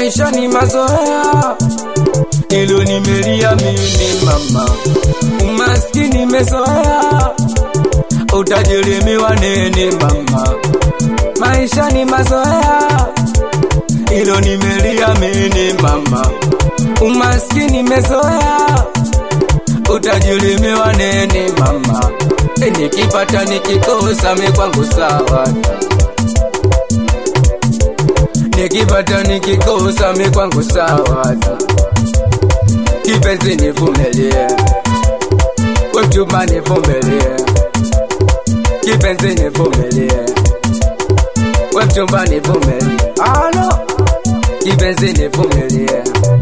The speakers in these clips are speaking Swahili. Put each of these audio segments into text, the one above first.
maisha ni mazoea, ilo nimelia mimi mama, umaskini mezoea, utajirimiwa nini mama, maisha ni mazoea, ilo nimelia mimi mama, umaskini mezoea, utajirimiwa nini mama, e, nikipata nikikosa mi kwangu sawa nikipata nikikosa mi kwangu sawa kipenzi nivumilie wemchuma nivumilie kipenzi nivumilie wemchumba nivumilie alo kipenzi nivumilie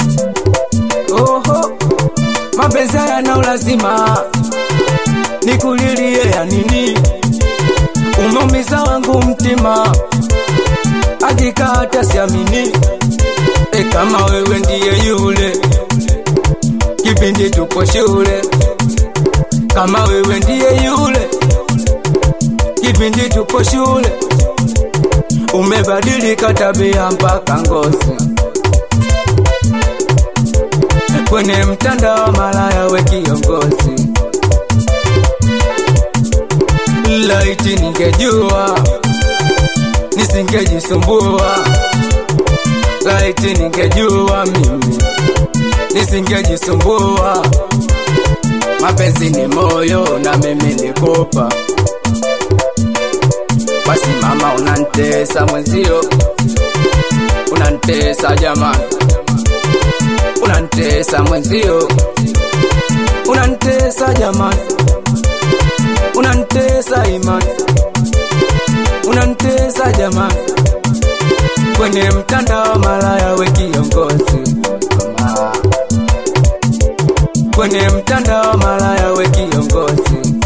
oho mapenzi yana ulazima nikulilie ya nini umeumiza wangu mtima hakika hata siamini e, kama wewe ndiye yule kipindi tupo shule, kama wewe ndiye yule kipindi tupo shule, umebadilika tabia mpaka ngozi, kwenye mtandao malaya we kiongozi. Laiti ningejua nisingejisumbua, laiti ningejua mimi nisingejisumbua. Mapenzi ni moyo na mimi nikupa, basi mama, unantesa mwenzio, unantesa jamani, unantesa mwenzio, unantesa jamani, unantesa imani unantesa jamani, kwenye mtandao malaya we kiongozi mama, kwenye mtandao malaya we kiongozi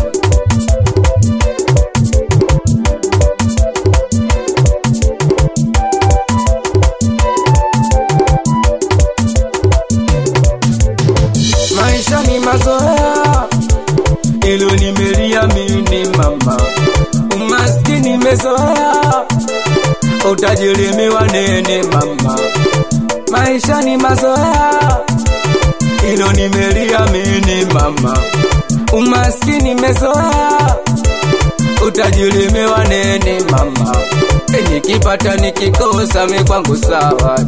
maisha ni mazoea, ilo nimelia mimi mama umaskini mezoea, utajirimiwa nini mama? Maisha ni mazoea, ilo nimelia mini mama. Umaskini mezoea, utajirimiwa nini mama? E, nikipata nikikosa mi kwangu sawa,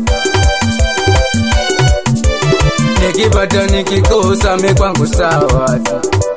nikipata nikikosa mi kwangu sawa